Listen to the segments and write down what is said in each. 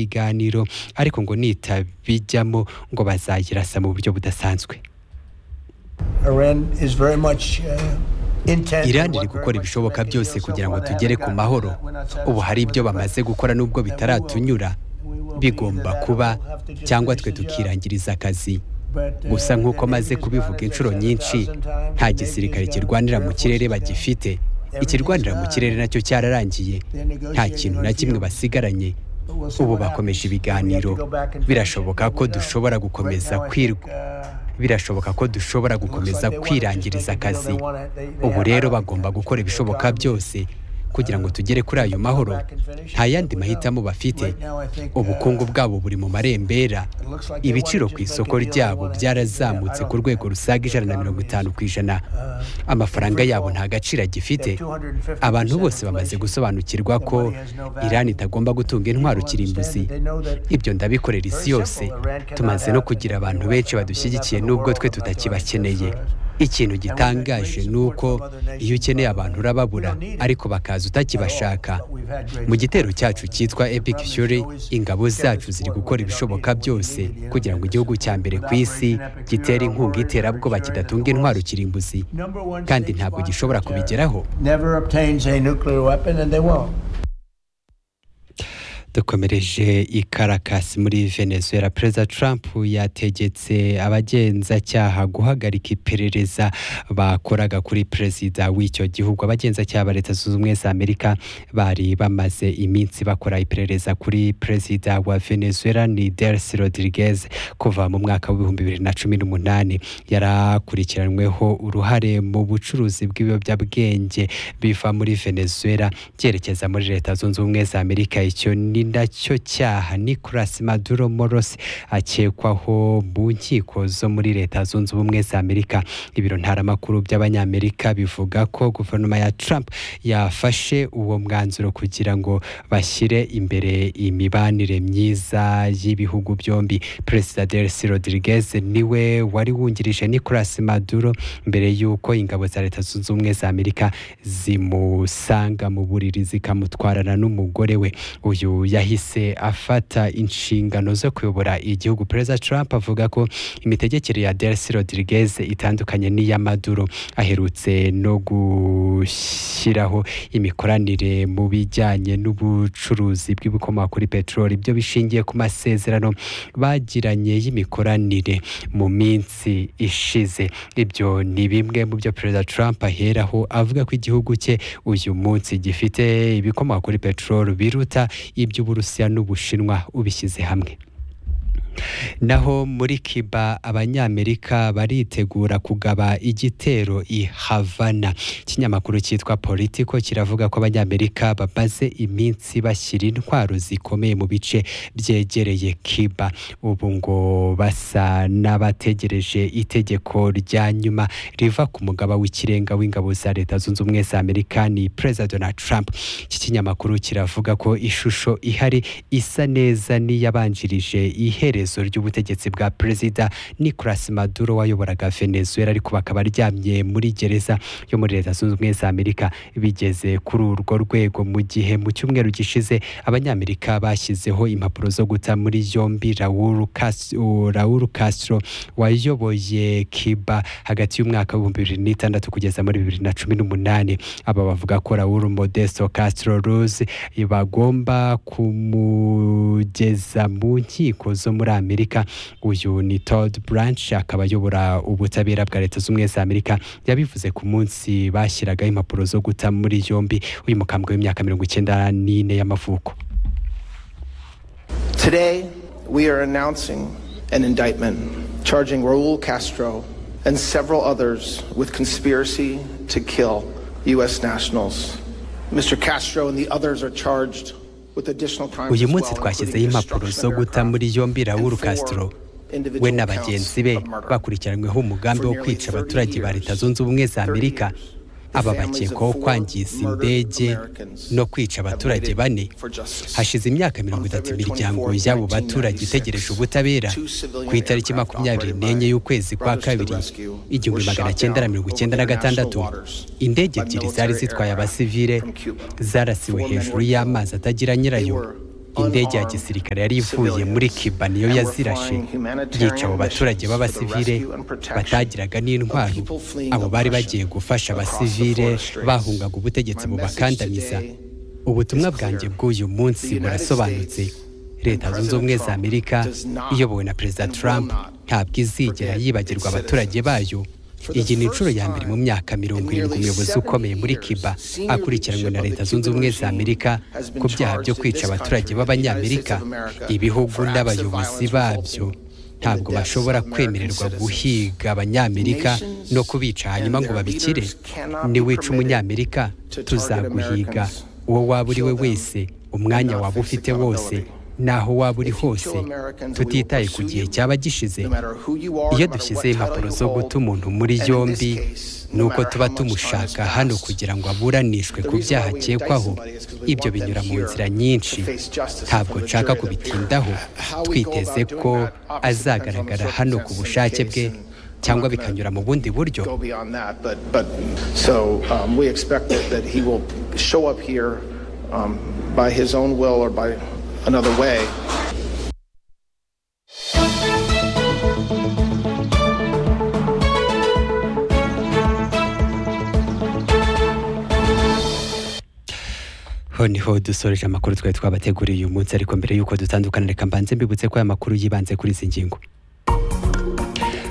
k'ibiganiro ariko ngo nitabijyamo ngo bazagirasa mu buryo budasanzwe irani iri gukora ibishoboka byose kugira ngo tugere ku mahoro ubu hari ibyo bamaze gukora n'ubwo bitaratunyura bigomba kuba cyangwa twe tukirangiriza akazi gusa nk'uko maze kubivuga inshuro nyinshi nta gisirikare kirwanira mu kirere bagifite ikirwanira mu kirere nacyo cyararangiye nta kintu na kimwe basigaranye ubu bakomeje ibiganiro birashoboka ko dushobora gukomeza kwirwa birashoboka ko dushobora gukomeza kwirangiriza akazi ubu rero bagomba gukora ibishoboka byose kugira ngo tugere kuri ayo mahoro nta yandi mahitamo bafite ubukungu bwabo buri mu marembera ibiciro ku isoko ryabo byarazamutse ku rwego rusaga ijana na mirongo itanu ku ijana amafaranga yabo nta gaciro agifite abantu bose bamaze gusobanukirwa ko irani itagomba gutunga intwaro kirimbuzi ibyo ndabikorera isi yose tumaze no kugira abantu benshi badushyigikiye n'ubwo twe tutakibakeneye ikintu gitangaje ni uko iyo ukeneye abantu urababura ariko bakaza utakibashaka mu gitero cyacu cyitwa epic fury ingabo zacu ziri gukora ibishoboka byose kugira ngo igihugu cya mbere ku isi gitere inkunga iterabwoba kidatunga intwaro kirimbuzi kandi ntabwo gishobora kubigeraho dukomereje ikarakasi muri venezuela perezida trump yategetse abagenzacyaha guhagarika iperereza bakoraga kuri perezida w'icyo gihugu abagenzacyaha ba leta zunze ubumwe za amerika bari bamaze iminsi bakora iperereza kuri perezida wa venezuela ni delsi rodriguez kuva mu mwaka w'ibihumbi bibiri na cumi n'umunani yari akurikiranyweho uruhare mu bucuruzi bw'ibiyobyabwenge biva muri venezuela byerekeza muri leta zunze ubumwe za amerika icyo ni ni nacyo cyaha Nicolas Maduro Moros akekwaho mu nkiko zo muri leta zunze ubumwe za Amerika ibiro ntaramakuru by'abanyamerika bivuga ko guverinoma ya Trump yafashe uwo mwanzuro kugira ngo bashyire imbere imibanire myiza y'ibihugu byombi Perezida Delcy Rodriguez niwe wari wungirije Nicolas Maduro mbere y'uko ingabo za leta zunze ubumwe za Amerika zimusanga mu buriri zikamutwarana n'umugore we uyu yahise afata inshingano zo kuyobora igihugu perezida Trump avuga ko imitegekere ya Delcy Rodriguez itandukanye n'iya Maduro aherutse no gushyiraho imikoranire mu bijyanye n'ubucuruzi bw'ibikomoka kuri peteroli ibyo bishingiye ku masezerano bagiranye y'imikoranire mu minsi ishize ibyo ni bimwe mu byo perezida Trump aheraho avuga ko igihugu cye uyu munsi gifite ibikomoka kuri peteroli biruta iby'uburusiya n'ubushinwa ubishyize hamwe naho muri kiba abanyamerika baritegura kugaba igitero i havana ikinyamakuru cyitwa politiko kiravuga ko abanyamerika bamaze iminsi bashyira intwaro zikomeye mu bice byegereye kiba ubu ngo basa n'abategereje itegeko rya nyuma riva ku mugaba w'ikirenga w'ingabo za leta zunze ubumwe za amerika ni perezida donald trump iki kinyamakuru kiravuga ko ishusho ihari isa neza n'iyabanjirije iherezo ry'ubutegetsi bwa perezida Nicolas Maduro wayoboraga Venezuela ariko bakaba aryamye muri gereza yo muri leta zunze ubumwe za Amerika bigeze kuri urwo rwego mu gihe mu cyumweru gishize abanyamerika bashyizeho impapuro zo guta muri yombi Raul Castro wayoboye Cuba hagati y'umwaka w'ibihumbi bibiri n'itandatu kugeza muri bibiri na cumi n'umunani aba bavuga ko Raul Modesto Castro Ruz bagomba kumugeza mu nkiko zo muri amerika uyu ni Todd Branch akaba ayobora ubutabera bwa leta z'ubumwe za amerika yabivuze ku munsi bashyiraga impapuro zo guta muri yombi uyu mukambwe w'imyaka mirongo icyenda n'ine y'amavuko today we are announcing an indictment charging raul castro and several others with conspiracy to kill u.s nationals mr castro and the others are charged uyu munsi twashyizeho impapuro zo guta muri yombi Raul Castro we na bagenzi be bakurikiranyweho umugambi wo kwica abaturage ba leta zunze ubumwe za amerika aba bakekwaho kwangiza indege no kwica abaturage bane hashize imyaka mirongo itatu imiryango y'abo baturage itegereje ubutabera ku itariki makumyabiri n'enye y'ukwezi kwa kabiri igihumbi magana cyenda na mirongo icyenda na gatandatu indege ebyiri zari zitwaye abasivile zarasiwe hejuru y'amazi atagira nyirayo indege ya gisirikare yari ivuye muri kiba niyo yazirashe yica abo baturage b'abasivile batagiraga n'intwaro abo bari bagiye gufasha abasivile bahungaga ubutegetsi bubakandamiza ubutumwa bwanjye bw'uyu munsi burasobanutse leta zunze ubumwe za amerika iyobowe na perezida trump ntabwo izigera yibagirwa abaturage bayo iyi ni inshuro ya mbere mu myaka mirongo irindwi umuyobozi ukomeye muri kiba akurikiranwe na leta zunze ubumwe za amerika ku byaha byo kwica abaturage b'abanyamerika ibihugu n'abayobozi babyo ntabwo bashobora kwemererwa guhiga abanyamerika no kubica hanyuma ngo babikire niwica umunyamerika tuzaguhiga uwo waba uri we wese umwanya waba ufite wose naho waba uri hose tutitaye ku gihe cyaba gishize iyo dushyize impapuro zo guta umuntu muri yombi ni uko tuba tumushaka hano kugira ngo aburanishwe ku byaha akekwaho ibyo binyura mu nzira nyinshi ntabwo nshaka kubitindaho twiteze ko azagaragara hano ku bushake bwe cyangwa bikanyura mu bundi buryo by his own will or by another way. niho dusoreje amakuru twari twabateguriye uyu munsi ariko mbere y'uko dutandukana reka mbanze mbibutse ko aya makuru yibanze kuri izi ngingo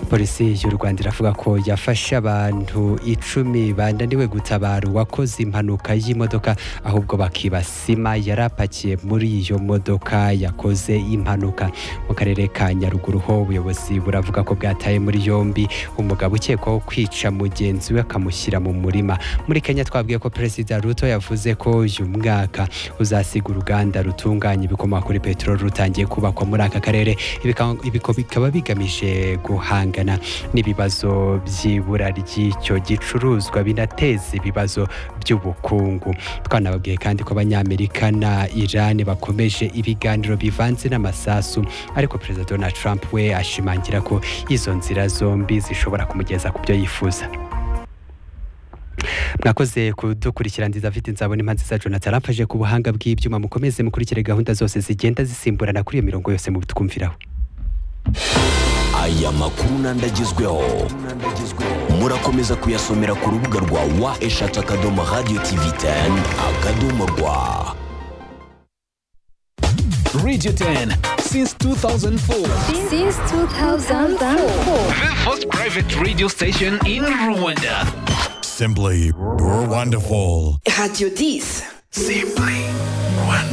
polisi y'u rwanda iravuga ko yafashe abantu icumi bananiwe gutabara uwakoze impanuka y'imodoka ahubwo bakiba sima yari apakiye muri iyo modoka yakoze impanuka mu karere ka nyaruguru ho ubuyobozi buravuga ko bwataye muri yombi umugabo ukekwaho kwica mugenzi we akamushyira mu murima muri kenya twabwiye ko perezida ruto yavuze ko uyu mwaka uzasiga uruganda rutunganya ibikomoka kuri peteroli rutangiye kubakwa muri aka karere bikaba bigamije guhanga n'ibibazo by'ibura ry'icyo gicuruzwa binateza ibibazo by'ubukungu twanababwiye kandi ko abanyamerika na irani bakomeje ibiganiro bivanze n'amasasu ariko perezida donald trump we ashimangira ko izo nzira zombi zishobora kumugeza ku byo yifuza mwakoze kudukurikira nziza afite nzabona impa nziza jonathan amfashe ku buhanga bw'ibyuma mukomeze mukurikire gahunda zose zigenda zisimburana kuri iyo mirongo yose mubitwumviraho aya makuru n'andagezweho murakomeza kuyasomera ku rubuga rwa wa eshatu akadomo radiyo tivi teni akadomo rwa Radio 10 since 2004. Since 2004. The first private radio station in Rwanda. Simply wonderful. Radio 10. Simply wonderful.